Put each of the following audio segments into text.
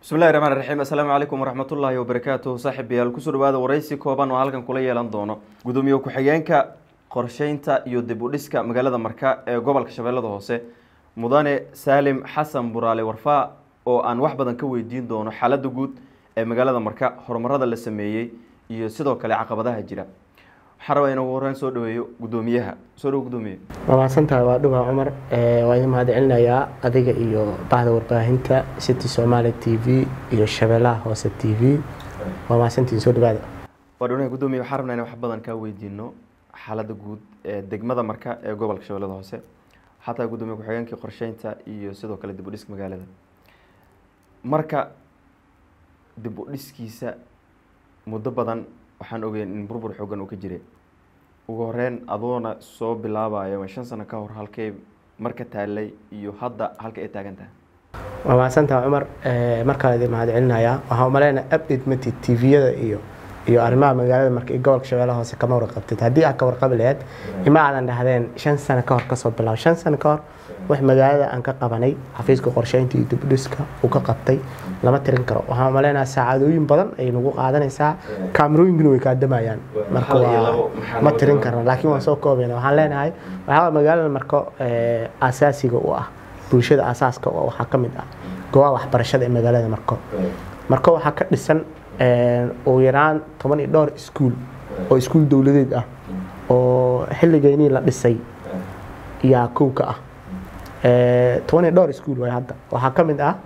bismillahi raxmaan raxiim assalaamu calaykum waraxmatullaahi wabarakaatuh saaxiibayaal kusoo dhawaada waraysi kooban oo halkan kula yeelan doono gudoomiye ku-xigeenka qorsheynta iyo dib u dhiska magaalada marka ee gobolka shabeellada hoose mudane saalim xasan buraale warfaa oo aan wax badan ka weydiin doono xaaladda guud ee magaalada marka horumarada la sameeyey iyo sidoo kale caqabadaha jira waxaan rabaa inuu horreyn soo dhaweeyo gudoomiyaha soo dhawo gudoomiye waa mahadsantahay waa dhuba cumar waa idin mahad celinayaa adiga iyo bahda warbaahinta city somaali t v iyo shabeellaha hoose t v waa mahadsantihin soo dhawaada waa dhownaha gudoomiye waxaan rabnaa in wax badan kaa weydiino xaaladda guud ee degmada marka ee gobolka shabeellada hoose xataa gudoomiye ku-xigeenkii qorsheynta iyo sidoo kale dib u dhiska magaalada marka dib u dhiskiisa muddo badan waxaan ogeyn in burbur xoogan uu ka jiray ugu horeyn adoona soo bilaabayo shan sano ka hor halkay marka taalay iyo hadda halka ay taagan tahay waa mahadsantahay cumar markaa idin mahad celinayaa waxaa umaleynaa update matid t v-yada iyo iyo arrimaha magaalada marka gobolka shabeellaha hoose kama warqabtid haddii aad ka warqabi laheyd ima aadan dhahdeen shan sano ka hor kasoo bilaabo shan sano ka hor wax magaalada aan ka qabanay xafiiska qorsheynta iyo dibdhiska uu ka qabtay lama tirin karo waxaan umaleynaa saacadooyin badan ay nagu qaadanaysaa kaamarooyinkuna way kaadamayaan marka waa ma tirin karna laakiin waan soo koobayna waxaan leenahay waxaa magaalada marka asaasiga u ah bulshada asaaska oo waxaa ka mid ah goobaha waxbarashada ee magaalada marko marko waxaa ka dhisan ugu yaraan toban iyo dhowr iskuul oo iskuul dowladeed ah oo xilligeynii la dhisay yaa kow ka ah toban iyo dhowr iskuul way hadda waxaa ka mid ah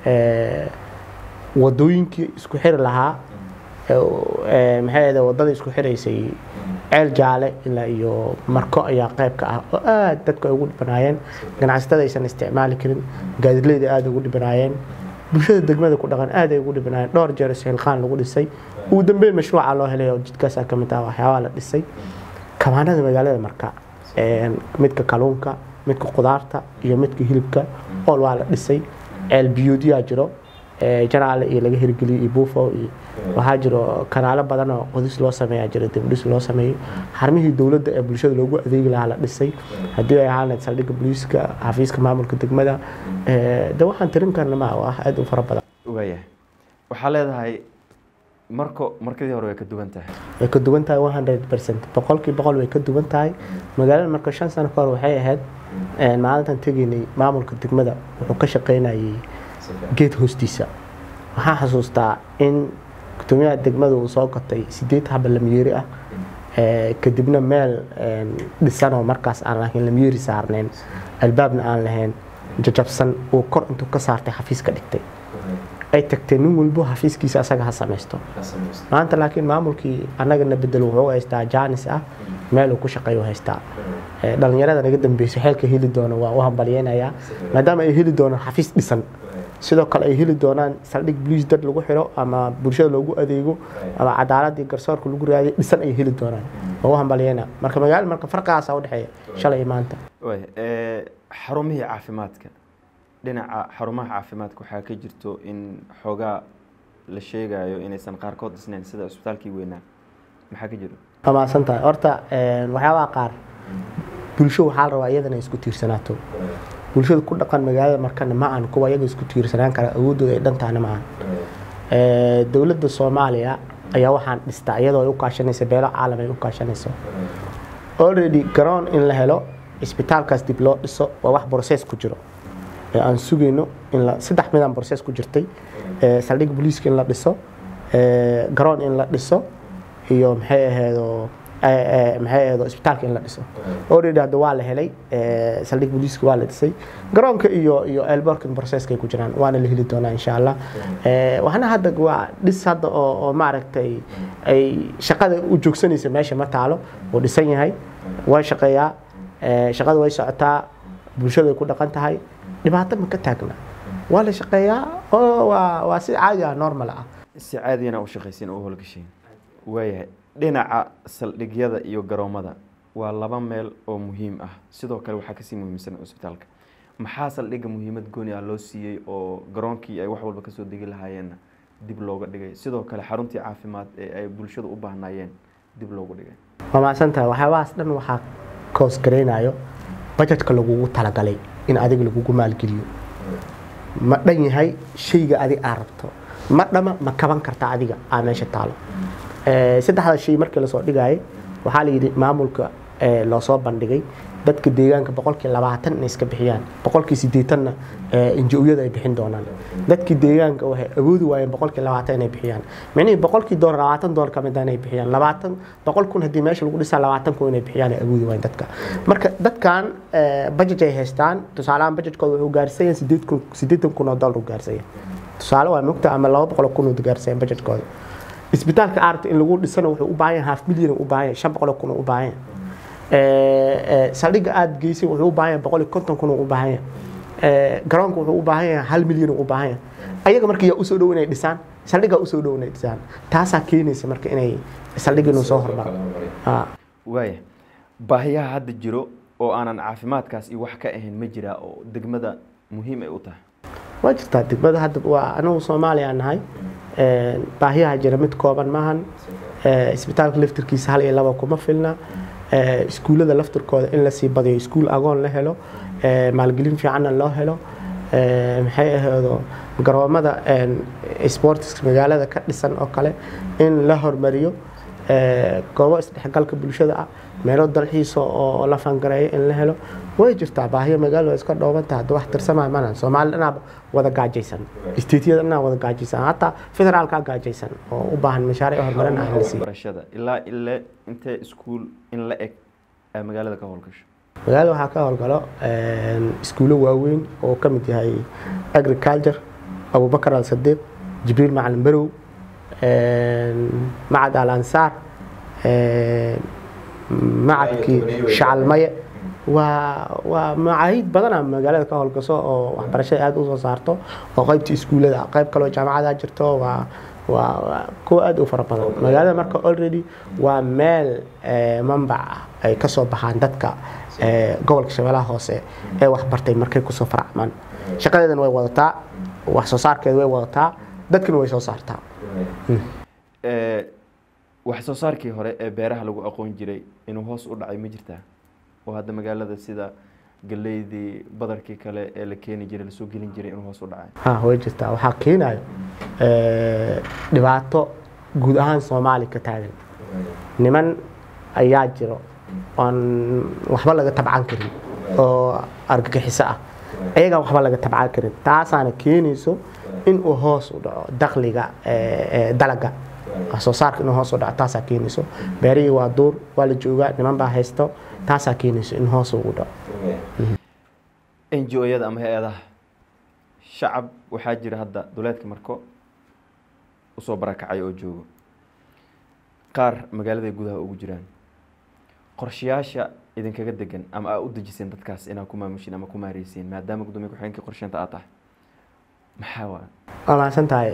wadooyinkii isku xiri lahaa maxay ahde wadada isku xiraysay ceel jaale ilaa iyo marko ayaa qayb ka ah oo aada dadku ay ugu dhibanaayeen ganacsatada aysan isticmaali karin gaadileyda aada ugu dhibanaayeen bulshada degmada ku dhaqan aad ay ugu dhibanaayeen dhowr jeer isxilqaan lagu dhisay ugu dambeyn mashruuca loo helay oo jidkaasaa ka mid ah waxyaabaha la dhisay kamaanada magaalada marka midka kaluunka midka qudaarta iyo midka hilibka ool waa la dhisay ceel biyuudyaa jiro janaale iyo laga hirgeliyay iyo buufo iyo waxaa jiro kanaalo badan oo qodis loo sameeyaa jiro dibdhis loo sameeyey xarmihii dowladda ee bulshada loogu adeegi lahaa la dhisay haddii ay ahaan lahayd saldhigga booliiska xafiiska maamulka degmada de waxaan tirin karna ma waa aada u fara badan waayahay waxaa leedahay marko markadii hore way ka duwan tahay way ka duwan tahay one hundred percent boqolkii boqol way ka duwan tahay magaalada marka shan sano ka hor waxay ahayd maalintan tegaynay maamulka degmada wuxuu ka shaqeynayay geed hoostiisa waxaan xasuustaa in gudoomiyaha degmada uu soo gatay sideed haba lamiyeeri ah kadibna meel dhisanoo markaas aan lahayn lamiyeeri saarnayn albaabna aan lahayn jajabsan uu kor intuu ka saartay xafiis ka dhigtay ay tagtee nin walbo xafiiskiisa asaga ha samaysto maanta laakiin maamulkii annagana bedel wuxuu haystaa jaanis ah meel uu ku shaqeeyo haystaa dhalinyarada naga dambeyso xeelka heli doono waa u hambalyeynayaa maadaama ay heli doonaan xafiis dhisan sidoo kale ay heli doonaan saldhig boliis dad lagu xiro ama bulshada loogu adeego ama cadaaladii garsoorka lagu raadiyo dhisan ay heli doonaan waa u hambalyeyna marka magaala marka farqaasa udhexeeya shalay iyo maanta xarumihii caafimaadka dhinaca xarumaha caafimaadka waxaa ka jirto in xoogaa la sheegayo inaysan qaarkood dhisnayn sida isbitaalkii weynaa maxaa ka jiro waa mahadsan tahay horta waxyaabaha qaar bulsho waxaa la rabaa iyadana isku tiirsanaato bulshada ku dhaqan magaalada markana ma aan kuwa iyaga isku tiirsanaan kara awoodooda ay dhantahna ma aan dowladda soomaaliya ayaa waxaan dhistaa iyadoo ay u kaashanaysa beelo caalam ay u kaashanayso already garoon in la helo isbitaalkaas dib loo dhiso waa wax process ku jiro aan sugayno in saddex midaan process ku jirtay saldhigga booliiska in la dhiso garoon in la dhiso iyo maxay aheedo maxay aheedo isbitaalka in la dhiso already hadda waa la helay saldhig booliiska waa la dhisay garoonka iyo iyo elborkin processkay ku jiraan waana la heli doonaa insha allah waxna hadda waa dhis hadda oo oo maaragtay ay shaqada u joogsanaysa meesha ma taalo uu dhisan yahay way shaqeeyaa shaqada way socotaa bulshada way ku dhaqan tahay dhibaato ma ka taagna waa la shaqeeyaa oo waa waa si caadi ah normal ah si caadiyana u shaqaysiin oo u howlgashiin waayahay dhinaca saldhigyada iyo garoomada waa laba meel oo muhiim ah sidoo kale waxaa kasii muhiimsan cusbitaalka maxaa saldhigga muhiimad gooni ah loo siiyey oo garoonkii ay wax walba kasoo degi lahaayeenna dib looga dhigay sidoo kale xaruntii caafimaad ee ay bulshada u baahnaayeen dib loogu dhigay waa mahadsan tahay waxyaabahaas dhan waxaa koos garaynayo bajetka lagugu talagalay in adiga lagugu maalgeliyo ma dhan yahay shayga adig aa rabto ma dhama ma kaban karta adiga aa meesha taalo Eh, saddexda shay markii lasoo dhigayay waxaa la yidhi maamulka eh, loo soo bandhigay dadka deegaanka boqolkii labaatan inay iska bixiyaan boqolkii sideetanna injo-yada ay bixin doonaan dadkii deegaanka waxay awoodi waayeen boqolkii labaatan inay bixiyaan micnihii boqolkii doolar labaatan doolar kamid ah inay bixiyaan labaatan boqol kun haddii meesha lagu dhisaa labaatan kun inay bixiyaan ay awoodi waayeen dadka marka dadkan budget ay haystaan tusaalehaan budgetkooda wuxuu gaarsan yahay sideed kun sideetan kun oo doolar u gaarsan yahay tusaale waa mogta ama laba boqol oo kun uu gaarsan yahay budgetkooda isbitaalka aarta in lagu dhisana wuxuu u baahan yahay half milyan u baahan yahay shan boqol oo kun u baahan yahay saldhigga aada geysay wuxuu u baahan yahay boqol iyo konton kun u baahan yahay garoonka wuxuu u baahan yahay hal milyan u baahan yahay ayaga marka yaa usoo dhow inay dhisaan saldhiggaa usoo dhow inay dhisaan taasaa keenaysa marka inay saldhigga inuu soo hormaro Ah. waaya baahiyaha hadda jiro oo aanan caafimaadkaas iyo wax ka ahayn ma jiraa oo degmada muhiim ay u tahay waa jirtaa degmada hadda waa anagu soomaaliya nahay baahiyaha jira mid kooban maahan Eh, isbitaalka laftirkiisa hal iyo laba kuma filna Eh, iskuullada laftirkooda in lasii badiyo iskuul agoon la helo eh, maalgelin fiicanna loo helo Eh, maxay ahaydo garoomada sports magaalada ka dhisan oo kale in la hormariyo Eh, goobo isdhexgalka bulshada ah meelo dalxiisa oo la fangareeyo in la helo way jirtaa baahiyo magaalo waa iska dhoobantaha hadda wax tirsamaa mana soomaali dhanaaba wada gaajaysan isteetiyada dhanaa wada gaajaysan hataa federaalkaa gaajaysan oo u baahan mashaariic horumarin ah in la siiyo barashada ilaa ile intee iskuul in la eg ay magaalada ka howlgasho magaalada waxaa ka howlgalo iskuulo waaweyn oo ka mid yahay agriculture abubakar al sadiiq jibriil macalin barow macad al ansaar macadkii shacalmaye waa waa macaahid badana magaalada ka howlgaso oo waxbarashada aada usoo saarto oo qaybta iskuullada ah qayb kaloo jaamacada jirto waa waa waa kuwa aada u fara badan magaalada marka already waa meel eh, manbac ah ay kasoo baxaan dadka eh, gobolka shabeellaha hoose ee waxbartay markay kusoo faracmaan shaqadeedana way wadataa wax soo saarkeeda way wadataa dadkana way soo saartaa Eh, wax soo saarkii hore ee beeraha lagu aqoon jiray inuu hoos u dhacay ma jirtaa oo hadda magaalada sida galeydii badarkii kale ee la keeni jiray lasoo gelin jiray inuu hoos u dhacay ha way jirtaa waxaa keenayo eh, dhibaato guud ahaan soomaali ka taagan niman ayaa jiro oon waxba laga tabcan karin oo argagixiso ah ayagaan waxba laga tabcan karin taasaana keenayso in uu hoos u dhaco dakhliga eh, eh, dalaga wax soo saarka inuu hoos u dhaco taasaa keenayso beerihii waa duur waa la joogaa niman baa haysto taasaa keenayso in hoos ugu dhaco n g o-yada ama hay-adaha shacab waxaa jira hadda duleedka marko usoo barakacay oo joogo qaar magaaladay gudaha ugu jiraan qorshayaasha idinkaga degan ama aa u dejiseen dadkaas inaa ku maamushin ama ku maareysiin maadaama gudoomiye ku-xigeenkii qorsheynta aad tahay maxaa waa waa mahadsan tahay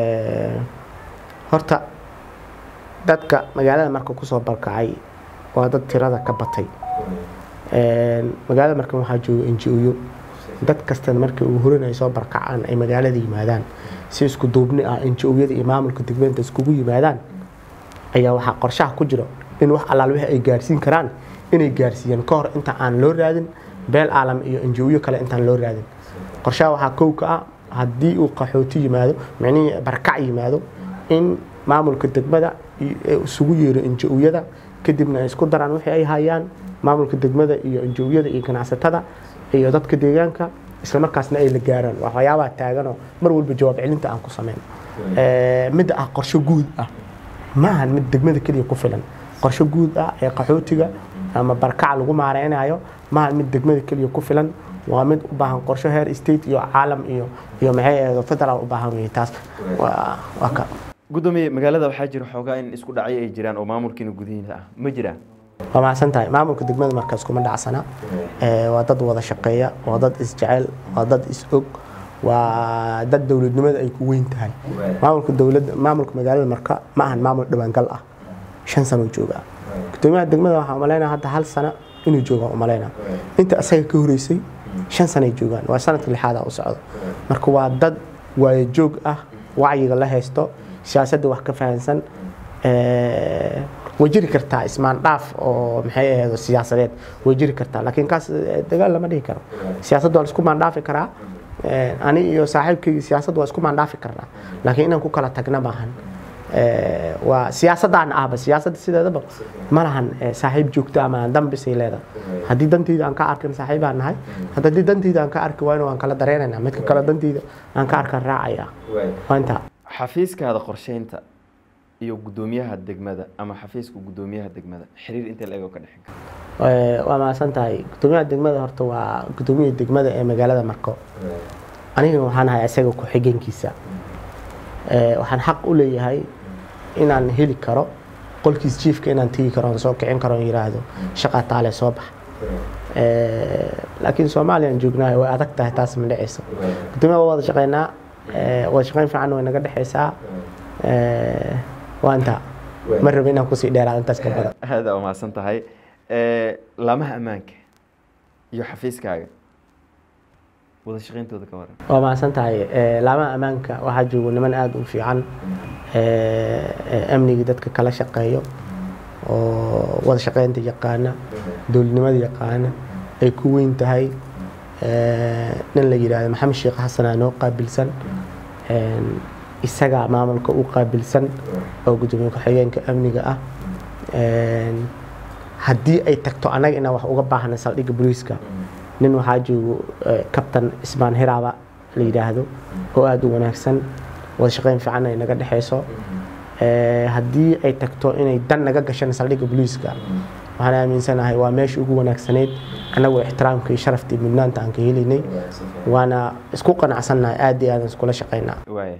horta dadka magaalada marka kusoo barkacay waa dad tirada ka batay magaalada markan waxaa jooga enji-oyo dad kastana markii ugu horin ay soo barkacaan ay magaalada yimaadaan si isku duubni ah enji-oyada iyo maamulka degmeenta iskugu yimaadaan ayaa waxaa qorshaha ku jiro in wax allaal wixii ay gaarsiin karaan inay gaarsiiyaan ka hor inta aan loo raadin beel aalam iyo enji-oyo kale intaan loo raadin qorshaha waxaa kow ka ah haddii uu qaxooti yimaado micnihii barkac yimaado in maamulka degmada isugu yeero enji-oyada kadibna ay isku daraan wixii ay hayaan maamulka degmada iyo enji-oyada iyo ganacsatada iyo dadka deegaanka islamarkaasna ay la gaaraan waa waxyaabaha taaganoo mar walba jawaab celinta aan ku sameyn midda ah qorsho guud ah ma ahan mid degmada keliya ku filan qorsho guud ah ee qaxootiga ama barkac lagu maareynayo ma ahan mid degmada keliya ku filan waa mid u baahan qorsho heer state iyo caalam iyo iyo maxay ahayd federal u baahan weye taas waa waa ka gudoomiye magaalada waxaa jira xoogaa in isku dhacyo ay jiraan oo maamulkiina gudihiisa ah ma jiraan waa mahadsan tahay maamulka degmada markaas kuma dhacsana waa dad wada shaqeeya waa dad isjecel waa dad is-og waa dad dowladnimada ay ku weyn tahay maamulka dowladda maamulka magaalada marka ma ahan maamul dhawaangal ah shan sano jooga gudoomiyaha degmada waxaa umaleynaa hadda hal sano inuu jooga umaleynaa inta asaga ka horeysay shan sanay joogaan waa sanadka lixaada u socdo marka waa dad waayo joog ah wacyiga la haysto siyaasadda wax ka fahansan way jiri kartaa ismaan dhaaf oo maxay ahayd siyaasadeed way jiri kartaa laakiin kaas dagaal lama dhihi karo siyaasadda waa laisku maandhaafi karaa Eh, ani iyo saaxiibkayga siyaasadda waa isku maandhaafi karnaa laakiin inaan ku kala tagna maahan Eh, waa siyaasadaan ahba siyaasadda sideedaba ma lahan eh, saaxiib joogto ama dambisay leedahay haddii dantayda aan ka arkin saaxiibaan nahay haddii dantayda aan ka arki waayna waan kala dareenaynaa midka kale dantayda aan ka arkan raacaya waa intaa xafiiskaada qorsheynta iyo guddoomiyaha degmada ama xafiiska guddoomiyaha degmada xiriir intee la ego ka dhexin kara Eh, waa mahadsan tahay guddoomiyaha degmada horta waa guddoomiyaha degmada ee magaalada marko anigana waxaan ahay isaga ku-xigeenkiisa Eh, waxaan xaq u leeyahay inaan heli karo qolkiis jiifka inaan tegi karo oon soo kicin karo oon yiraahdo shaqaa taale soo bax Eh, laakiin soomaaliyaan joognahay way adag tahay taas ma dhaceyso guddoomiyaha waa wada shaqeynaa Eh, wada shaqeyn fiican way naga dhexeysaa Eh, waa intaa ma rabo inaan kusii dheeraado intaas ka badan aada u mahadsan tahay laamaha ammaanka iyo xafiiskaaga wada shaqeyntooda ka waran waa mahadsan tahay Eh, laamaha ammaanka waxaa joogo niman aada u fiican eh, eh, amniga dadka kala shaqeeyo oo wada shaqeynta yaqaana dowladnimada yaqaana ay ku weyn tahay Eh, nin la yidhaahdo maxamed sheekh xasanaa noo qaabilsan En, isagaa maamulka u qaabilsan oo gudoomiye ku-xigeenka amniga ah En, haddii ay tagto annaga inaan wax uga baahna saldhigga booliiska nin waxaa joogo eh, kabtan ismaan hiraaba la yidhaahdo oo aada u wanaagsan wada shaqeyn fiican ay naga dhexeyso Eh, haddii ay tagto inay dan naga gashan saldhigga booliiska waxaan aaminsanahay waa meesha ugu wanaagsaneyd annagoo ixtiraamka iyo sharafta iyo mudnaanta aan ka helaynay waana isku qanacsannahay aada iyo aadan iskula shaqeynaa waaya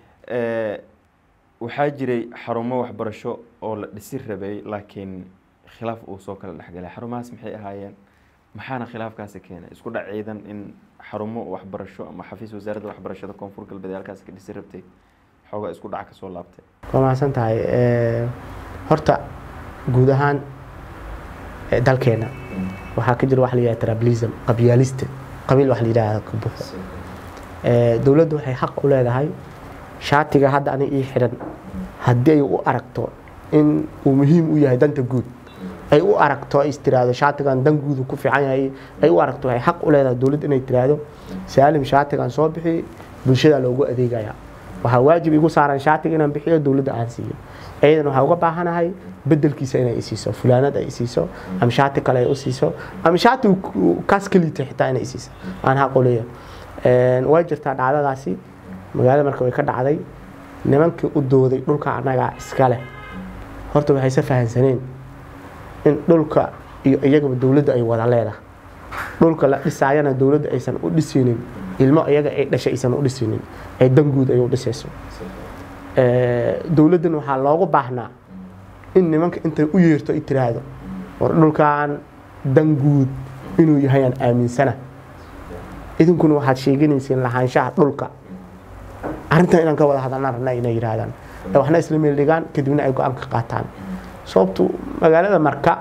waxaa jiray xarumo waxbarasho oo la dhisi rabay laakiin khilaaf uu soo kala dhexgalay xarumahaas maxay ahaayeen maxaana khilaafkaasi keenay isku dhac ciidan in xarumo waxbarasho ama xafiis wasaaradda waxbarashada koonfur galbeed ee halkaas ka dhisi rabtay xoogaa isku dhac kasoo laabtay waa mahadsan tahay Eh, horta guud ahaan eh, dalkeena waxaa ka jira wax la yidhahda tribalism qabyaaliste qabiil wax la yidhahda ka buuxo Eh, dowladdu waxay xaq u leedahay shaatiga hadda ani ii xiran haddii ay u aragto in uu muhiim u yahay danta guud ay u aragto ay istiraahdo shaatigan dan guudu ku fiican yahay ay u aragto waxay xaq u leedahay dowladda inay tiraahdo saalim shaatigan soo bixi bulshada loogu adeegaya waxaa waajib igu saaran shaatiga inaan bixiyo dowladda aan siiyo iyadan waxaa uga baahanahay bedelkiisa inay isiiso fulaanad ay isiiso ama shaati kale ay u siiso ama shaati uu- uu kaas ka liitay xitaa inay isiiso aan xaq u leeyahay Een, way jirtaa dhacdadaasi magaalada marka way ka dhacday nimankii u dooday dhulka annagaa iska leh horta waxayse fahansaneen in dhulka iyo iyagaba dowladda ay wada leedahay dhulka la dhisaayana dowladda aysan u dhisaynin ilmo iyaga ay dhashay aysan u dhisaynin ay dan guud ay u dhisayso Eh, dowladdan waxaa loogu baahnaa in nimanka intay u yeerto ay tiraahdo war dhulkan dan guud inuu yahay aan aaminsana idinkuna waxaad sheeganayseen lahaanshaha dhulka arrintan inaan ka wada hadalnaan rabnaa inay yidhaahdaan ee waxna isla meel dhigaan kadibna ay go-aan ka qaataan sababtu magaalada marka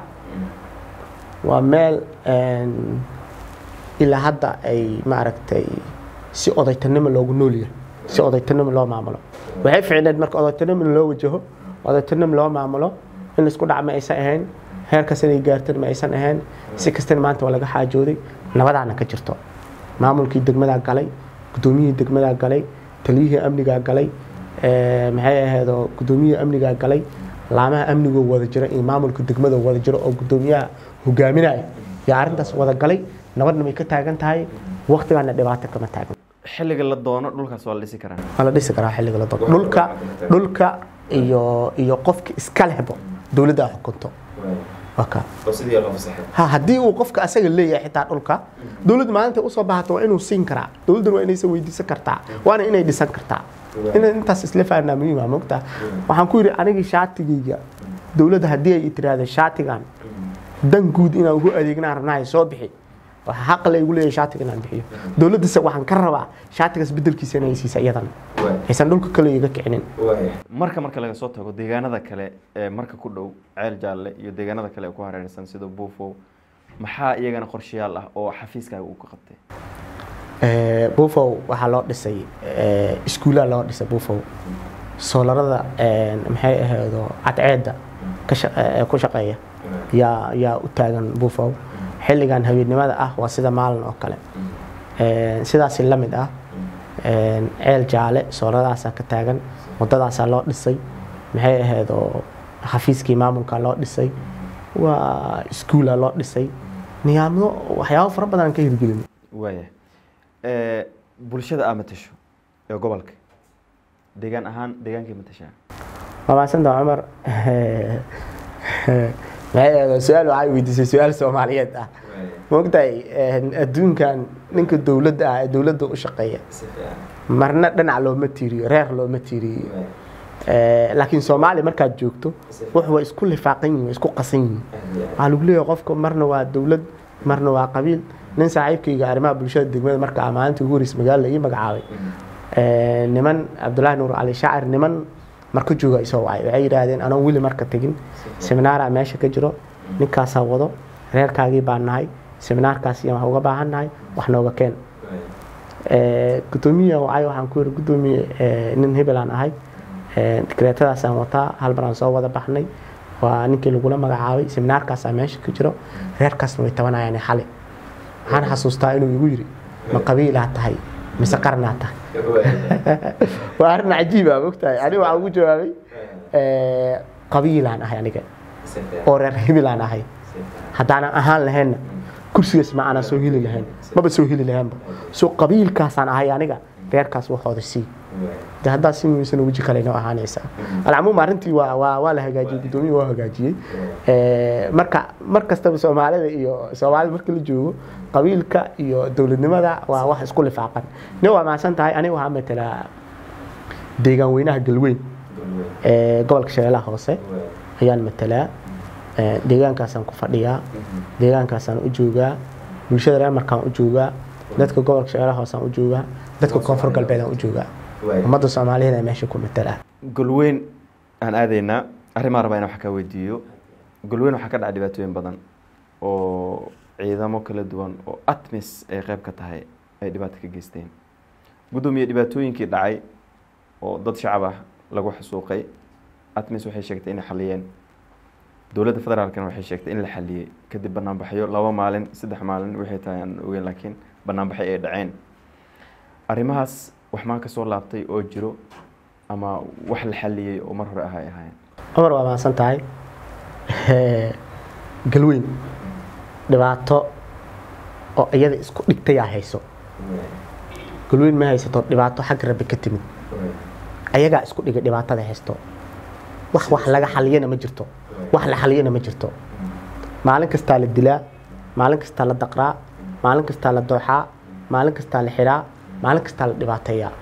waa meel een, ilaa hadda ay maaragtay si odaytanimo loogu noolyahay si odaytanimo loo maamulo waxay ficneed marka odaytanimo loo wajaho odaytanimo loo maamulo in laisku dhac ma aysan ahayn heerkaas inay gaartan ma aysan ahayn si kastana maanta waa laga xaajooday nabadaana ka jirto maamulkii degmadaa galay gudoomiyihii degmadaa galay taliyihii amnigaa galay eh, maxay ahaydoo gudoomiyihii amnigaa galay laamaha amnigoo wada jira iyo maamulka degmada wada jiro oo gudoomiyaha hogaaminaya yaa arrintaas wada galay nabadna way ka taagan tahay waqtigaana dhibaato kama taagan xilliga la doono dhulkaas waa la dhisi karaa waa la dhisi karaa xilliga la doono dhulka dhulka iyo iyo qofka iska lehbo dowladda ay xukunto waa kaa ha haddii uu qofka asaga leeyahay xitaa dhulka dowladda maalinta usoo baahato waa inuu siin karaa dowladdan waa inaysan weydiisan kartaa waana inay dhisan kartaa in intaas isla fahnaa muhiima mogta waxaan ku yidhi anigii shaatigayga dowladda haddii ay tiraahdo shaatigan dan guud inaan ugu adeegnaan rabnahay soo bixi waxaa xaq la igu leeyahay shaatiga inaan bixiyo dowladdase waxaan ka rabaa shaatigaas bedelkiisa inay siisa iyadana aysan dhulka kale iga kicinin marka marka laga soo tago deegaanada kale ee marka ku dhow ceel jaalle iyo deegaanada kale ee ku hareeraysan sida buufow maxaa iyagana qorshayaal ah oo xafiiskaaga uu ka qabtay Eh, buufow waxaa loo dhisay eh, iskuulaa loo dhisay buufow soolarada eh, maxay ahaydo cadceedda ka sha- eh, ku shaqeeya yaa yaa u taagan buufow xilligan habeennimada ah waa sida maalin oo kale Een, sidaasi la mid ah een, ceel jaale sooladaasaa ka taagan wadadaasaa loo dhisay maxay ahayd oo xafiiskii maamulka loo dhisay waa iskuula loo dhisay niyaamyo waxyaabo fara badan aan ka hirgelin waaya Eh, bulshada aa matasho ee gobolka deegaan ahaan deegaankay matashaa waa mahadsanta cumar maxay ahayd su-aal waxaa weydiisay su-aal soomaaliyeed ah maogtahay adduunkan ninka dowladda ah ee dowladda u shaqeeya marna dhinac looma tiiriyo reer looma tiiriyo Eh, laakiin soomaaliya markaad joogto wax waa isku lifaaqan yihin waa isku qasan yihin waxaa lagu leeyahay qofka marna waa dowlad marna waa qabiil nin saaxiibkayga arrimaha bulshada degmada marka aan maalintii ugu horreysay magaalada ii magacaabay Eh, niman cabdullaahi nuur cali shaacir niman marka jooga isoo wacay waxay yidhaahdeen anoo weli marka tegin seminaaraa meesha ka jiro ninkaasaa wado reerkaagii baan nahay seminaarkaas iyo wax uga baahan nahay wax nooga keen Eh, gudoomiya wacay waxaan ku yiri gudoomiye eh, nin hebelaan ahay Eh, dekreetadaasaan wataa hal mar aan soo wada baxnay waa ninkii lagula magacaabay seminaarkaasaa meesha ka jiro reerkaasna way tabanayaan xali waxaan xasuustaa inuu igu yiri ma qabiilaa tahay mise qarnaa tahay waa arrin cajiiba mogtahay aniga waxaan ugu jawaabay eh, qabiilaan ahay aniga oo reer hebelaan ahay haddaanan ahaan lahaynna kursigaas ma aanan soo heli lahayn maba soo heli lahaynba so qabiilkaasaan ahay aniga reerkaas waxooda sii de haddaa si weysan weji kale inoo ahaanaysaa alcamuum arrintii waa waa waa la hagaajiyey guddoomiya waa hagaajiyey Eh, marka mar kastaba soomaalida iyo soomaalida marka la joogo qabiilka iyo dowladnimada waa wax isku lifaaqan nin waa mahadsan tahay aniga waxaa matelaa deegaan weynaha galweyn ee gobolka shabeellaha hoose ayaan matelaa Eh, deegaankaasaan ku fadhiyaa deegaankaasaan u joogaa bulshada reer markaan u joogaa dadka gobolka shabeellaha hoosaan u joogaa dadka koonfur galbeedaan u joogaa ummadda soomaaliyeed ee meesha ku matelaa golweyn aan aadaynaa arrimaa rabaa inaan wax kaa weydiiyo golweyn waxaa ka dhaca dhibaatooyin badan oo ciidamo kala duwan oo atmis ay qayb ka tahay ay dhibaato ka geysteen guddoomiye dhibaatooyinkii dhacay oo dad shacab ah lagu xasuuqay atmis waxay sheegtay inay xaliyeen dowladda federaalkana waxay sheegtay in la xaliyey kadib banaanbaxyo laba maalin saddex maalin waxay tahay aan ogeyn laakiin banaanbaxyo ay dhaceen arrimahaas wax maa ka soo laabtay oo jiro ama wax la xaliyey oo mar hore ah ay ahaayeen cumar waa mahadsan tahay galweyn dhibaato oo iyada isku dhigtayaa hayso galweyn ma haysato dhibaato xag rabbi ka timid ayagaa isku dhigay dhibaatada haysto wax wax laga xaliyana ma jirto wax la xaliyana ma jirto maalin kastaa la dilaa maalin kastaa la daqraa maalin kastaa la dooxaa maalin kastaa la xiraa maalin kastaa la dhibaateeyaa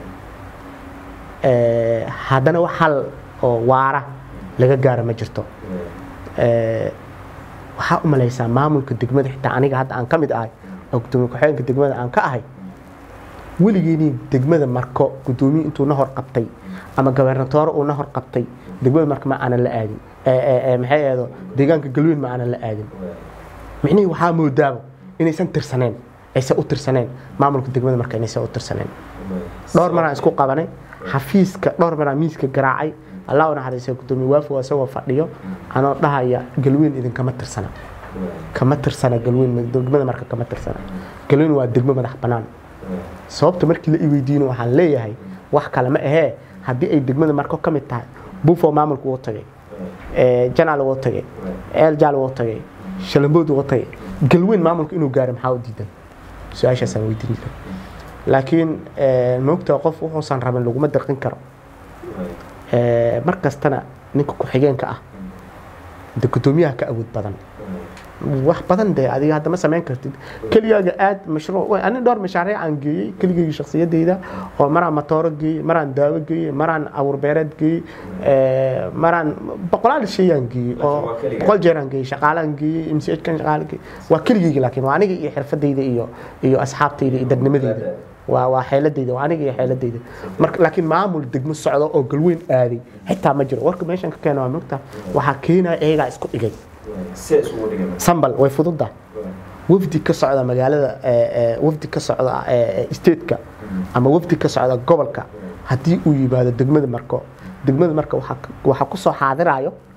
Eh, haddana wax hal oo waara laga gaaro ma jirto Eh, waxaa u malaysaa maamulka degmada xitaa aniga hadda aan ka mid ahay oo gudoomiye ku-xigeenka degmada aan ka ahay weligeeni degmada marko gudoomiye intuu na hor qabtay ama gobernatoore uu na hor qabtay degmada marka ma aanan la aadin Eh, eh, eh, maxay ahdo deegaanka galweyn ma aanan la aadin micnihii waxaa moodaaba inaysan tirsaneen aysan u tirsaneen maamulka degmada marka inaysan u tirsaneen dhowr maraan isku qabanay xafiiska dhowr maraan miiska garaacay allah u naxariisa gudoomiye waafow isagoo fadhiyo anoo dhahaya galweyn idinkama tirsana kama tirsana galweyn degmada marka kama tirsana galweyn waa degmo madax bannaan sababta markii la i weydiino waxaan leeyahay wax kale ma ahee haddii ay degmada marko ka mid tahay bufo maamulku wuu tagay Eh, janaal wuu tagay eeljaal wuu tagay shalambood wuu tagay galweyn maamulka inuu gaaro maxaa u diidan su-aashaasaan weydiin jiray laakiin eh, maogtaa qof wuxuusan rabin laguma dirqin karo Eh, mar kastana ninka ku-xigeenka ah de gudoomiyaha ka awood badan wax badan de adiga hadda ma samayn kartid keligaaga aad mashruuc wey, ani dhowr mashaariic aan geeyey keligayga shaksiyadeyda oo maraan matooro geeyey maraan daawo geeyey maraan awurbeereed geeyey eh, maraan boqolaal shayaan geeyey oo boqol jeeraan geeyey shaqaalaan geeyey mch kan shaqaale geeyey waa keligayga laakiin waa aniga iyo xirfadeyda iyo iyo asxaabteyda iyo dadnimadeyda waa waa xeeladeyda waa aniga iyo xeeladeyda marka laakiin maamul degmo socdo oo galweyn aaday xitaa ma jiro warka meeshan ka keena waa mogta waxaa keenaya iyagaa isku dhigay sambal way fududa wafdi ka socda magaalada eh, eh, wafdi ka socda eh, eh, stateka ama wafdi ka socda gobolka haddii uu yimaado degmada marko degmada marka waxaa ka- waxaa kusoo xaadirayo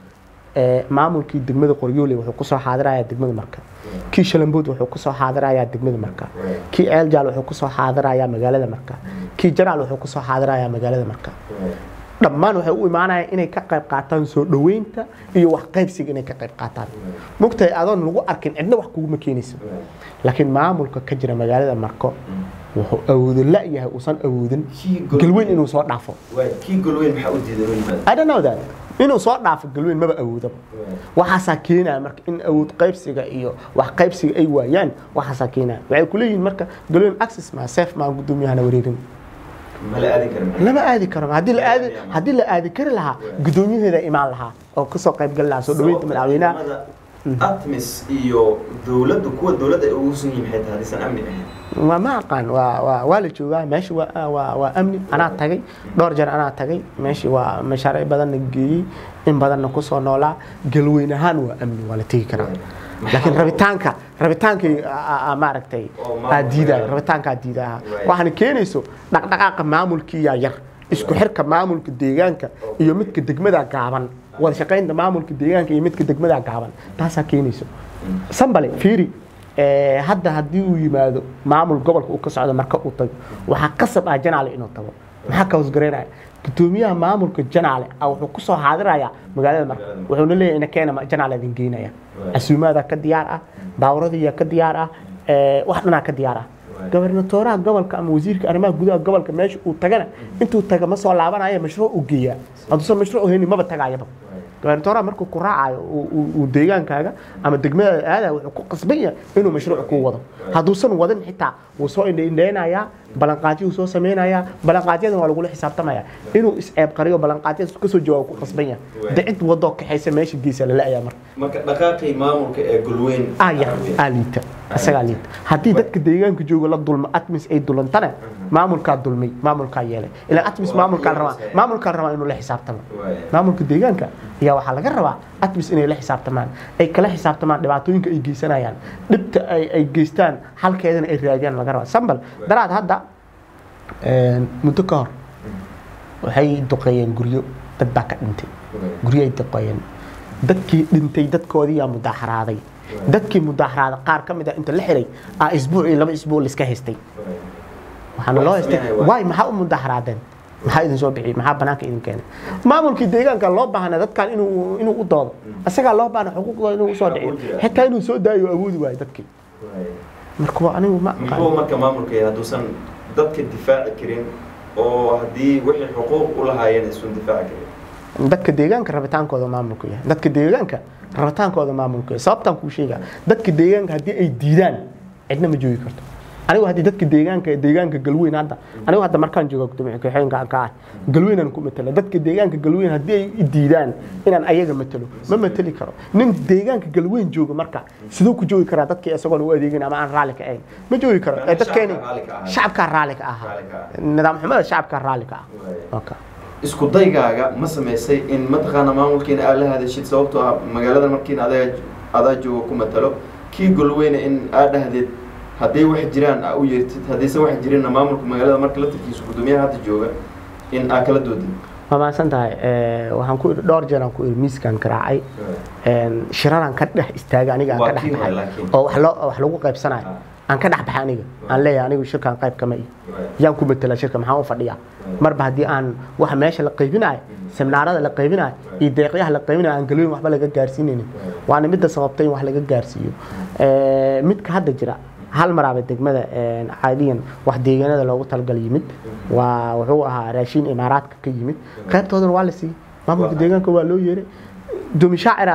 ee, maamulkii degmada qoryoole wuxuu kusoo xaadirayaa degmada marka kii shalambood wuxuu kusoo xaadirayaa degmada marka kii ceeljaal wuxuu kusoo xaadirayaa magaalada marka kii janaal wuxuu kusoo xaadirayaa magaalada marka dhammaan waxay u imaanayaan inay ka qayb qaataan soo dhoweynta iyo wax qaybsiga inay ka qayb qaataan mogtahay adoon lagu arkin cidna wax kuguma keenayso laakiin maamulka ka jira magaalada marko wuxuu awoodo la-yahay uusan awoodin galweyn inuu soo dhaafo kii golweyn maxaa u diiday inuu yimaado I don't know that. inuu soo dhaafo galweyn maba awoodaba waxaasaa keenaya marka in awood qaybsiga iyo wax qaybsiga ay waayaan waxaasaa keenaya waxay kuleeyihiin marka galweyn access ma safe maa gudoomiyahana wareerin mala aadin karin lama aadi karo haddii la aadi haddii la aadi kari lahaa gudoomiyaheeda imaan lahaa oo kasoo qayb gali lahaa soo dhaweynta madaxweynaha atmis iyo dowladdu kuwa dowladda ay ugu sun yihiin maxay tahay hadiisan amni ahayn waa ma aqaan waa waa waa la joogaa meesha waa waa waa amni anaa tagay dhowr jeer anaa tagay meeshii waa mashaariic badanna geeyey in badanna kusoo noolaa galweyn ahaan waa amni waa la tegi karaa laakiin rabitaanka rabitaankay a- a- maaragtay Oo maamulka aa diidaya yaar. rabitaankaa diidaya Right. waxaana keenayso dhaqdhaqaaqa maamulkiiyaa yar isku xirka maamulka deegaanka iyo midka degmada gaaban wada shaqaynta maamulka deegaanka iyo midka degmada gaaban taasaa keenayso sambale fiiri ee, hadda haddii uu yimaado maamul gobolka uu ka socdo marka uu tago waxaa qasab ah janaale inuu tago maxaa ka hoosgaraynaya gudoomiyaha maamulka janaale ah wuxuu kusoo xaadiraya magaalada marka wuxuuna leeyahay ina keena ma- janaale idin geynaya casuumaadaa ka diyaar ah baawradiyaa ka diyaar ah ee, wax dhanaa ka diyaar ah gobernatooraha gobolka ama wasiirka arrimaha gudaha gobolka meesha uu tagana intuu taga ma soo laabanaya mashruuc u geeyaa hadduusan mashruuc haynin maba tagaayaba gobernatooraha markuu ku raacayo uu- uu uu deegaankaaga ama degmadaada aadaya wuxuu ku qasban yahay inuu mashruuc kuu wado hadduusan wadin xitaa wuu soo indhaindhaynayaa ballanqaadyuu soo samaynayaa ballanqaadyadan waa lagula xisaabtamaya inuu isceeb qariyo ballanqaadyada kasoo jawaabo ku qasban yahay de cid wadoo kaxaysa meesha geesa lala-ayaa marka marka dhaqaaqii maamulka ee golweyn aa yar aa liita isagaa liita haddii dadka deegaanka jooga la dulmo atmis ay dulantana maamulkaa dulmay maamulkaa yeelay ilaa atmis maamulkaa rabaa maamulkaa rabaa inuu la xisaabtamo maamulka deegaanka ayaa waxaa laga rabaa atmis inay la xisaabtamaan ay kala xisaabtamaan dhibaatooyinka ay geysanayaan dhibta ay ay geystaan halkeedana ay raadiyaan laga rabaa sambal daraad hadda een, muddo ka hor waxay duqeeyeen guryo dad baa ka dhintay guryo ay duqeeyeen dadkii dhintay dadkoodiyaa mudaaxaraaday dadkii mudaaxaraaday qaar ka mid ah inta la xiray aa isbuuc iyo laba isbuuc laiska haystay waxaana loo haystay waay maxaa u mudaaxaraadeen maxaa idin soo bixiyey maxaa banaanka idin keenay maamulkii deegaanka loo baahna dadkan inuu inuu u doodo isagaa loo baahna xuquuqdooda inuu usoo dhiciyo xitaa inuu soo daayo awoodi waayo dadkii marka waa anigu ma muxuu marka maamulka yahay hadduusan dadka difaaci karin oo haddii wixii xuquuq u lahaayeen isun difaaci karin dadka deegaanka rabitaankooda maamulku yahay dadka deegaanka rabitaankooda maamulku yahay sababtaan kuu sheegaa dadka deegaanka haddii ay diidaan cidna ma joogi karto anigu haddii dadka deegaanka deegaanka galweyn hadda anigu hadda markaan joogo gudoomiye ku-xigeenka ka ah galweynaan ku matala dadka deegaanka galweyn haddii ay i diidaan inaan ayaga matalo ma matali karo nin deegaanka galweyn jooga marka siduu ku joogi karaa dadkii isagoon u adeegin ama aan raalli ka ahayn ma joogi karo ee dadkeeni shacabkaa raalli ka ahaa nidaam xumada shacabkaa raalli ka ah okay. isku daygaaga ma samaysay in mataqaana maamulkiina aad la hadashid sababtoo ah magaalada markiina adaa adaa jooga ku matalo kii golweyne in aad dhahdeed hadday wax jiraan aa u yeertid haddayse wax jirinna maamulka magaalada marka laftarkiisa gudoomiyaha hadda jooga in aa kala doodid waa mahadsan tahay waxaan ku iri dhowr jeer aan ku iri miiskaan garaacay shiraraan ka dhex istaagay aniga aan Waa ka dhex kii hore baxay laakiin. oo wax loo wax lagu qaybsanayo aan ka dhex baxay aniga aan leeyahay anigu shirkaan qayb kama iyo yaan ku matela shirka maxaan u fadhiyaa marba haddii aan waxa meesha la qaybinayo seminaarada la qaybinayo iyo deeqyaha la qaybinayo aan galooyin waxba laga gaarsiinaynin waana midda sababtay in wax laga gaarsiiyo Eh, midka hadda jira hal maraaba degmada eh, caadiyan wax deegaanada loogu talagal yimid waa wuxuu ahaa raashin imaaraadka ka yimid qaybtoodana waa la siiyey maamulka deegaanka waa loo yeeray dumi shaacira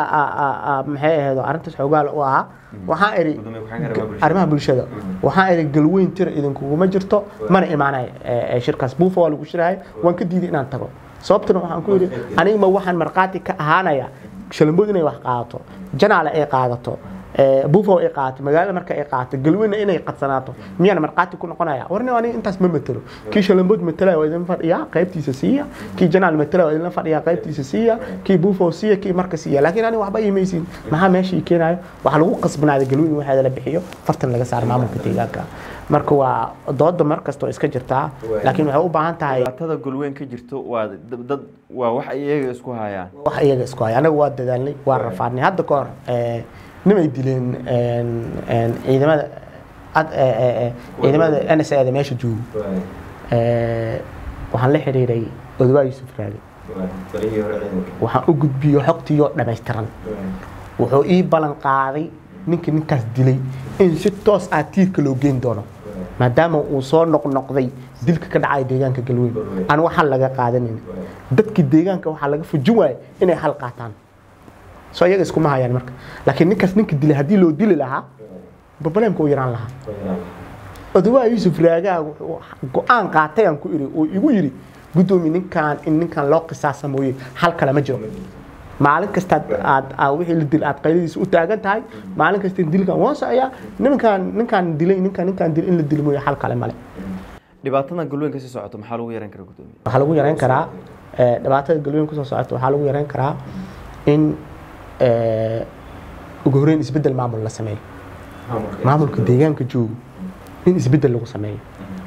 maxay ahayd arrintaas xoogaal u ahaa waxaan iri Gudoomiye ku-xigeenka arrimaha bulshada. arrimaha bulshada waxaan iri galweyn tira idinkuguma jirto mana imaanay eh, eh, shirkaas buufa waa lagu shirahay waan ka diiday inaan tago sababtuna waxaan ku yidhi aniga ma waxaan markhaati ka ahaanaya shalambood inay wax qaadato janaale ay qaadato eh, buufo ay qaadato magaalada marka ay qaadato galweyna inay qadsanaato miyaan markhaati ku noqonaya warni aniga intaas ma matelo kii shalambood matalaya waa idin fadhiyaa qaybtiisa siiya kii janaal matalaya waa idinla fadhiyaa qaybtiisa siiya kii buufo siiya kii marka siiya laakiin aniga waxba imaysiin maxaa meesha ii keenayo waxaa lagu qasbanaaday galweyn in waxeeda la bixiyo fartan laga saaro maamulka deegaanka marka waa dooda mar kastoo iska jirtaa laakiin waxay u baahan tahay dhibaatada golweyn ka jirto waa dad dad- waa wax ay iyaga isku hayaan wax iyaga isku haya anaga waa dadaalnay waa rafaadnay hadda ka hor eh, nimay dileen een, een, ciidamada ad- eh, eh, eh, ciidamada n s da meesha joogo Eh, waxaan la xiriiray odawaa yuusuf raage waxaan u gudbiyey xogtiiyoo dhammaystiran wuxuu ii ballan qaaday ninkii ninkaas dilay in si toos ah tiirka loo geyn doono maadaama uu soo noqnoqday dilka ka dhacaya deegaanka galweyn aan wax hal laga qaadanin dadkii deegaanka waxaa laga fujin waaya inay hal qaataan soo iyaga iskuma hayaan marka laakiin ninkaas ninka dilay haddii loo dili lahaa problemka uu yaraan lahaa odawaa yuusuf raagaa wuxuu go-aan qaatay aan ku iri uu igu yidhi guddoomi ninkaan in ninkaan loo qisaasa mooye hal kale ma jiro maalin kasta aad aad wixii la dil aad qayladiisa u taagan tahay maalin kasta dilkan waan socoyaa ninkaan ninkaan dilay ninkaan ninkaan dilay in la dili mooye hal kale male dhibaatadan golweyn kasii socoto maxaa lagu yaran karaa guddoomiye waxaa lagu yareyn karaa eh, dhibaatada galweyn kusoo socota waxaa lagu yareyn karaa in eh, ugu horreyn isbeddel maamul la sameeyo maamulka deegaanka joogo in isbeddel lagu sameeyo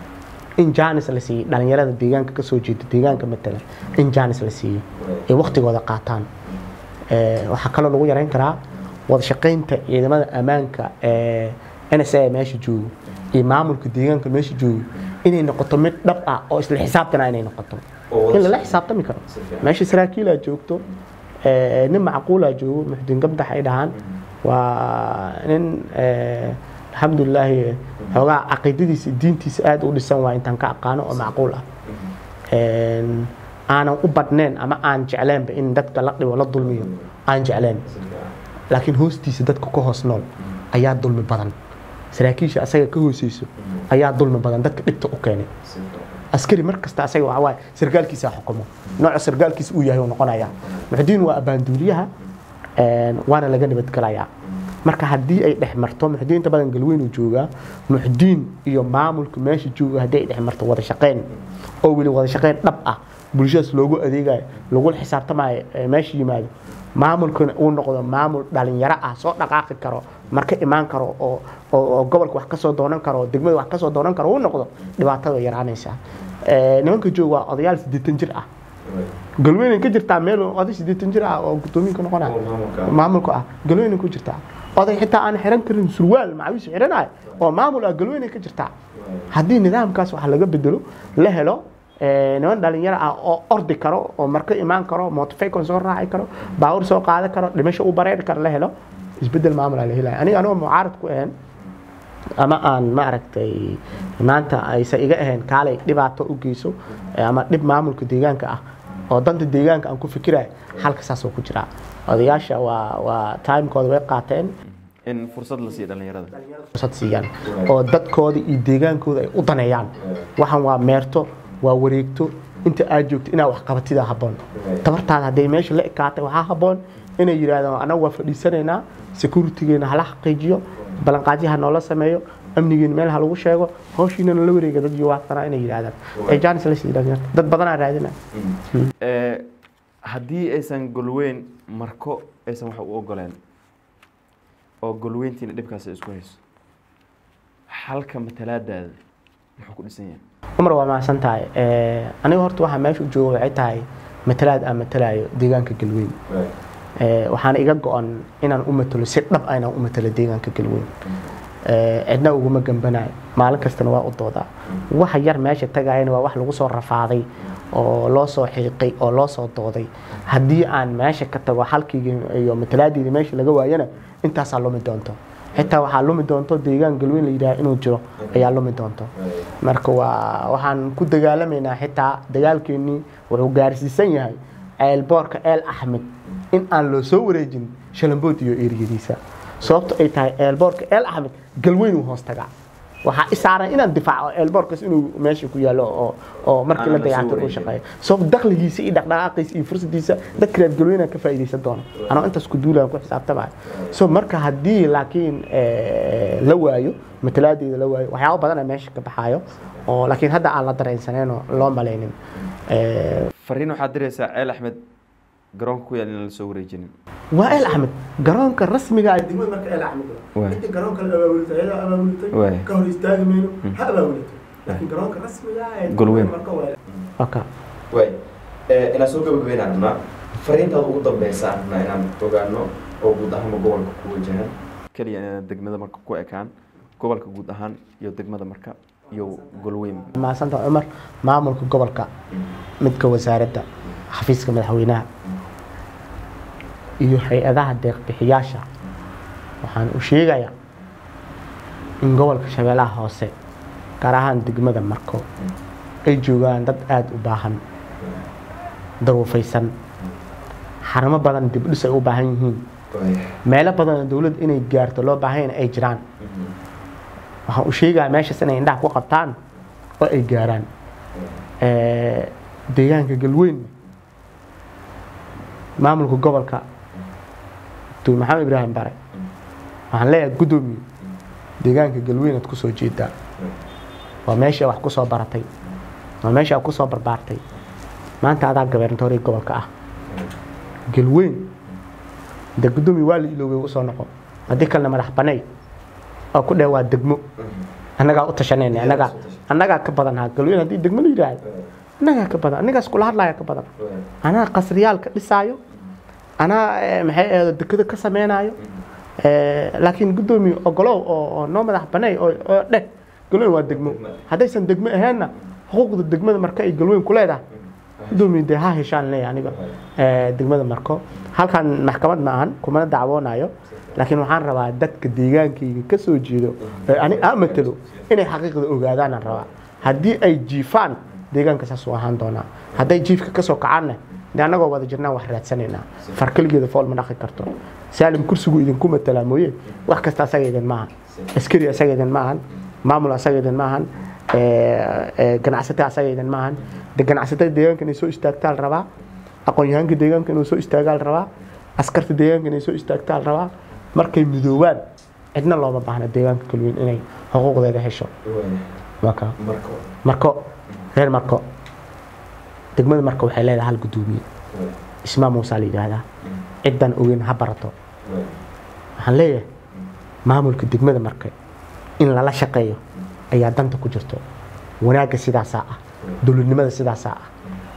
in jaanis la siiyo dhalinyarada deegaanka kasoo jeeda deegaanka matala in jaanis la siiyo ay waktigooda qaataan Eh, waxaa kaloo lagu yareyn karaa wada shaqaynta ciidamada ammaanka ee n s a meesha joogo iyo maamulka deegaanka meesha joogo inay noqoto mid dhab ah oo isla xisaabtana inay noqoto in lala xisaabtami karo meesha saraakiilaa joogto eh, nin macquulaa joogo muxdiin gabdax ay dhahaan waa nin eh, alxamdulilaahi xoogaa caqiidadiisa diintiisa aada u dhisan waa intaan ka aqaano oo macquul ah Een, aanan u badnayn ama aan jecleenba in dadka la dhibo la dulmiyo aan jecleen laakiin hoostiisa dadka ka hoos nool ayaa dulmi badan saraakiisha asaga ka hooseyso ayaa dulmi badan dadka dhibta u keenay askari mar kasta asaga waxa waaye sargaalkiisa xukumo nooca sargaalkiisa uu yahay uu noqonaya muxdiin waa abaanduuliyaha een, waana laga nabadgelayaa marka haddii ay dhex marto muxdiin inta badan galweyn uu joogaa muxdiin iyo maamulka meesha jooga haddii ay dhex marto wada shaqeyn oo weli wada shaqeyn dhab ah bulshadaas loogu adeegayo lagula xisaabtamayo ee meesha yimaado maamulkuna uu noqdo maamul dhalinyaro ah soo dhaqaaqi karo marka imaan karo oo oo oo gobolka wax kasoo doonan karo oo degmada wax kasoo doonan karo uu noqdo dhibaatada way yaraanaysaa Eh, nimanka jooga waa odayaal siddeetan jir ah galweynay ka jirtaa meel oday siddeetan jir ah oo guddoomiinka noqonaya maamulka ah galweynay ku jirtaa oday xitaa aan xiran karin surwaal macawiis xiranayo oo maamul ah galweynay ka jirtaa haddii nidaamkaas wax laga bedelo la helo eh, niman dhalinyaro ah oo ordi karo oo marka imaan karo motorfaycon soo raaci karo baawur soo qaadan karo dhimasho u bareeri karo la helo isbedel maamul aa la helaya aniga anigoo mucaarad ku ahayn ama aan maaragtay maanta aysan iga ahayn kaalay dhibaato u geyso eh, ama dhib maamulka deegaanka ah oo danta deegaanka aan ku fikirayo halka saasoo ku jiraa odayaasha waa waa timekooda way qaateen in fursad la siiyo dhalinyarada fursad siiyaan oo dadkooda iyo deegaankooda ay u daneeyaan waxaan waa meerto waa wareegto inta aad joogto inaad wax qabatida habboon tabartaada hadday meesha la ekaatay waxaa habboon inay yidhaahdaan anagu waa fadhiisanaynaa securitygeena hala xaqiijiyo ballanqaadyaha noola sameeyo amnigeena meel ha lagu sheego hawshiinana la wareega dad yuwaaqsanaa inay yidhaahdaan ay jaanis la sii dhalinyarta dad badanaa raadina Eh, haddii aysan golweyn marko aysan wax u ogoleen oo golweyntiina dhibkaasi isku hayso xalka matalaadaada muxuu ku dhisan yahay cumar waa mahadsan tahay Eh, aniga horta waxaa meesha u jooga waxay tahay matalaad aan matalaayo deegaanka galweyn Eh, waxaana iga go-an inaan u matalo si dhab ah inaan u matalo deegaanka galweyn Eh, cidna uguma gambanayo maalin kastana waa u doodaa waxa yar meesha tagayana waa wax lagu soo rafaaday oo loo soo xiiqay oo loo soo dooday haddii aan meesha ka tago halkii iyo matalaadeyda meesha laga waayana intaasaa lumi doonto xitaa waxaa lumi doonto deegaan galweyn la yidhaha inuu jiro ayaa lumi doonto marka waa waxaan ku dagaalamaynaa xitaa dagaalkeenii wuxuu gaarsiisan yahay ceelboorka eel axmed in aan loo soo wareejin shalambood iyo eriyadiisa sababto ay tahay eelboorka eel axmed galweyn uu hoos tagaa waxaa isaaran inaan difaaco eelboorkaas inuu meesha ku yaalo oo oo markii la Aanan la soo dayactir uu wareejin. shaqeeyo sabab dakhligiisa iyo dhaqdhaqaaqiisa iyo fursadiisa dadka reer galweyna ka faa'iidaysan doona anoo intaas ku duulaan ku xisaabtamayo so marka haddii laakiin eh, la waayo matalaadeeda la waayo waxyaabo badana meesha ka baxaayo oo laakiin hadda aan la dareensaneyn oo loo malaynin Eh, fariin waxaad diraysaa ceel axmed garoonka ku yaal inaan la soo wareejinin waa el axmed garoonka rasmiga ah degmada marka el axmed Waay. inta garoonka la abaabultay ayadaa abaabultay Waay. ka hor istaagi mayno ha abaabulato laakiin garoonka rasmiga ah ee Golweyn. marka waa waka waay inaan soo gabagabeynaan rabnaa fariintaad ugu dambeysaan rabnaa inaan ogaano oo guud ahaanba gobolka ku wajahan keliya inaan degmada marka ku ekaan gobolka guud ahaan iyo degmada marka iyo golweyn maasanta cumar maamulka gobolka midka wasaaradda xafiiska madaxweynaha iyo hay-adaha deeqbixiyaasha waxaan u sheegayaa in gobolka shabeellaha hoose gaar ahaan degmada marko ay joogaan dad aada u baahan daruufaysan xarumo badan dibdhis ay u baahan yihiin meelo badan oo dowladda inay gaarto loo baahanyana ay jiraan waxaan u sheegayaa meeshaas inay indhaha ku qabtaan oo ay gaaraan Eh, deegaanka galweyn maamulka gobolka dr maxamed ibraahim bare waxaan leeyahay guddoomiye deegaanka galweyn aad kusoo jeedaa waa meeshii wax kusoo baratay waa meeshii aad kusoo barbaartay maanta adaa gabernatorii gobolka ah galweyn de guddoomiye waa la iloobay usoo noqo haddii kalena madax banay oo ku dheh waa degmo annagaa u tashanayna annagaa annagaa ka badan haa galweyn haddii degmo la yidhaahdo annagaa ka badan anagaas kula hadlaya ka badan anaa qasriyaal ka dhisaayo anaa eh, maxay ahayd dekada ka sameynaayo Eh, laakiin guddoomiye ogolow oo oo noo madax banay oo oo dheh galweyn waa degmo haddaysan degmo aheenna xuquuqda degmada marka ay galweyn ku leedahay guddoomiye dee ha heshaan leeyahay aniga eh, degmada marko halkan maxkamad ma ahan kumana dacwoonayo laakiin waxaan rabaa dadka deegaankayga ka soo jeedo ee ani aa matalo inay xaqiiqda ogaadaanaan rabaa haddii ay jiifaan deegaanka saasuu ahaan doonaa hadday jiifka kasoo kacaanna dee annagoo wada jirnaan wax raadsanaynaa far keligeeda fool ma dhaqi karto saalim kursigu idinku matalaa mooye wax kasta asaga idin maahan askari asaga idin maahan maamul asaga idin maahan eh, eh, ganacsate asaga idin maahan de ganacsatada deegaanka inay soo istaagtaa la rabaa aqoon-yahaanka deegaanka inuu soo istaagaa la rabaa askarta deegaanka inay soo istaagtaa la rabaa markay midoobaan cidna looma baahna deegaanka kalweyn inay xuquuqdeeda hesho waa kaa marko reer marko degmada marka waxay leedahay hal guddoomiye ismaa muusaa la yidhaahdaa ciddan ogeyn ha barato waxaan leeyahay maamulka degmada marka in lala shaqeeyo ayaa danta ku jirto wanaagga sidaasaa ah dowladnimada sidaasaa ah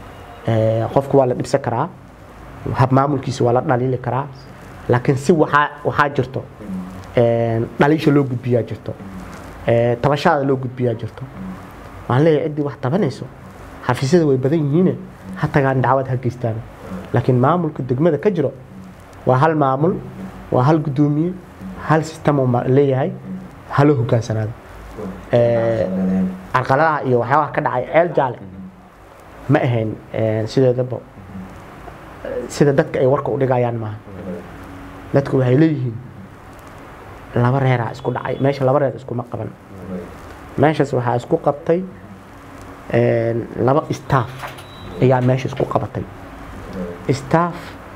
Eh, qofku waa la dhibsan karaa hab maamulkiisa waa la dhaliili karaa laakiin si waxaa waxaa jirto Eh, dhaliisha loo gudbiyaa jirto Eh, tabashada loo gudbiyaa jirto waxaan leeyahay ciddii wax tabanayso xafiisyada way badan yihiine ha tagaan dacwad ha geystaan laakiin maamulka degmada ka jiro waa hal maamul waa hal guddoomiye hal sistem uu ma- leeyahay halo hogaansanaado Eh, carqaladaha iyo waxyaabaha ka dhacay ceel jaale ma ahayn eh, sideedaba eh, sida dadka ay warka u dhigayaan maaha dadku waxay leeyihiin laba reeraa isku dhacay meesha laba reer iskuma qaban meeshaas waxaa isku qabtay eh, laba staff ayaa meesha isku qabatay staff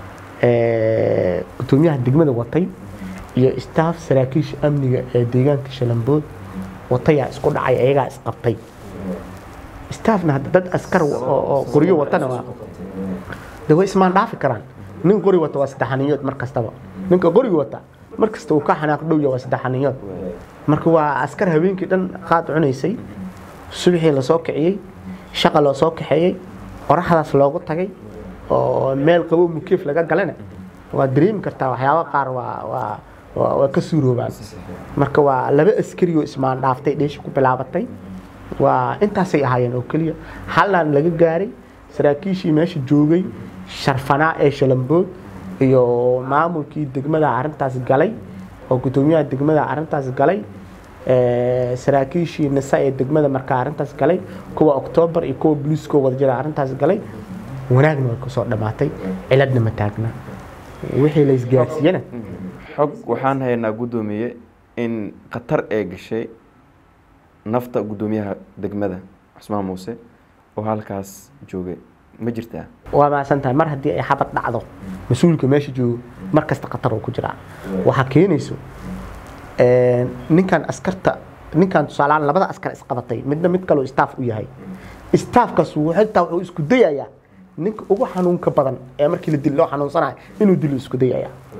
eh, guddoomiyaha degmada watay iyo staff saraakiisha amniga ee deegaanka shalambood watayaa isku dhacay ayagaa isqabtay staffna hadda dad askar oo oo qoryo watana waa de way ismaan dhaafi karaan nin qori wata waa saddexaniyood mar kastaba ninka qoriga wata mar kasta uu ka xanaaq dhowya waa saddexaniyood marka waa askar habeenkii dhan qaad cunaysay subaxii lasoo kiciyey shaqa loo soo kaxeeyey qoraxdaas loogu tagay oo meel qabow mukeef laga galana waa dareemi kartaa waxyaaba qaar waa waa waa waa ka suuroobaan marka waa laba askari oo ismaan dhaaftay dheesha ku bilaabatay waa intaasay ahaayeen oo keliya hallaan laga gaaray saraakiishii meesha joogay sharfanaa ee shalambood iyo maamulkii degmada arrintaas galay oo guddoomiyaha degmada arrintaas galay eh, saraakiishii nisa ee degmada markaa arrintaas galay kuwa oktoobar iyo kuwa boliiskoo wada jira arrintaas galay wanaagna way kusoo dhammaatay ciladna ma taagna wixii la isgaarsiiyena xog waxaan haynaa guddoomiye in khatar ee gashay nafta guddoomiyaha degmada cusmaan muuse oo halkaas joogay ma jirtaa waa maasan tahay mar haddii ay xabad dhacdo mas-uulka meesha joogo mar kasta khatar uu ku jiraa waxaa keenayso een, ninkan askarta ninkan tusaalehaan labada askar isqabatay midna mid kaloo staff u yahay staffkaas wuu xitaa wuxuu isku dayayaa ninka ugu xanuunka badan ee markii la dilo loo xanuunsanayo inuu dilo isku dayayaa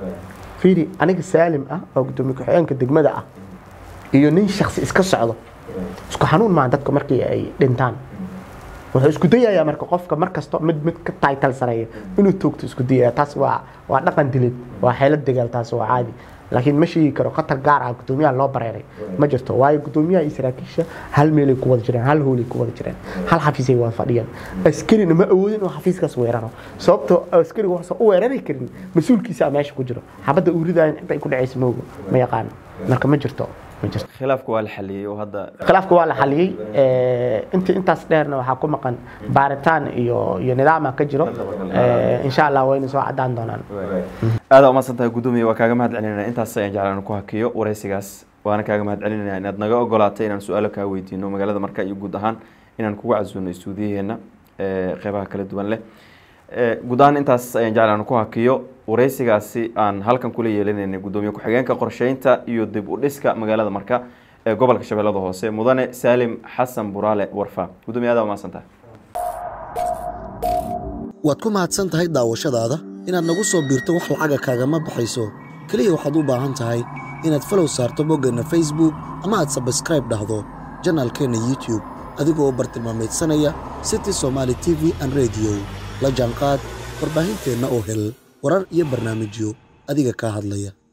fiiri aniga saalim ah oo gudoomiye ku-xigeenka degmada ah iyo nin shaksi iska socdo isku xanuun maa dadka markii ay dhintaan wuxuu isku dayayaa marka qofka mar kasto mid mid ka taytal sareeya inuu toogto isku dayaya taas waa waa dhaqan dilid waa xeelad dagaal taas waa caadi laakiin ma sheegi karo khatar gaar ah gudoomiyaha loo bareeray ma jirto waayo gudoomiyaha iyo saraakiisha hal meelay ku wada jireen hal hoolay ku wada jireen hal xafiisay wada fadhiyaan askarina ma awoodin inuu xafiiskaas weeraro sababtoo askariga waxsan u weerari karin mas-uulkiisa meesha ku jiro xabadda uuridayan intay ku dhacaysa moogo ma yaqaano marka ma jirto ma jirto khilaafka waa la xaliyey oo hadda khilaafka waa la xaliyey inti intaas dheerna waxaa ku maqan baaritaan iyo iyo nidaama ka jiro insha allah wayna soo cadaan doonaan aada umahadsan tahay gudoomiye waa kaaga mahad celinayna intaas ayaan jeclaan ku hakiyo wareysigaas waana kaaga mahad celinayna inaad naga ogolaatay inaan su-aalo kaa weydiino magaalada marka iyo guud ahaan inaan kugu casuuno istuudiyaheena qeybaha kala duwan leh guud ahaan intaas ayaan jeclaan ku hakiyo wareysigaasi aan halkan kula yeelinaynay gudoomiye ku-xigeenka qorsheynta iyo dib u dhiska magaalada marka ee gobolka shabeellada hoose mudane saalim xasan buraale warfa gudoomiye aada umahadsan tahay waad ku mahadsan tahay daawashadaada inaad nagu soo biirto wax lacaga kaagama baxayso keliya waxaad u baahan tahay inaad falow saarto boggeenna facebook ama aad sabskraib dhahdo janaalkeenna youtube adigoo bartilmaameedsanaya city somaali t v an rediyo la jaanqaad warbaahinteenna oo hel warar iyo barnaamijyo adiga kaa hadlaya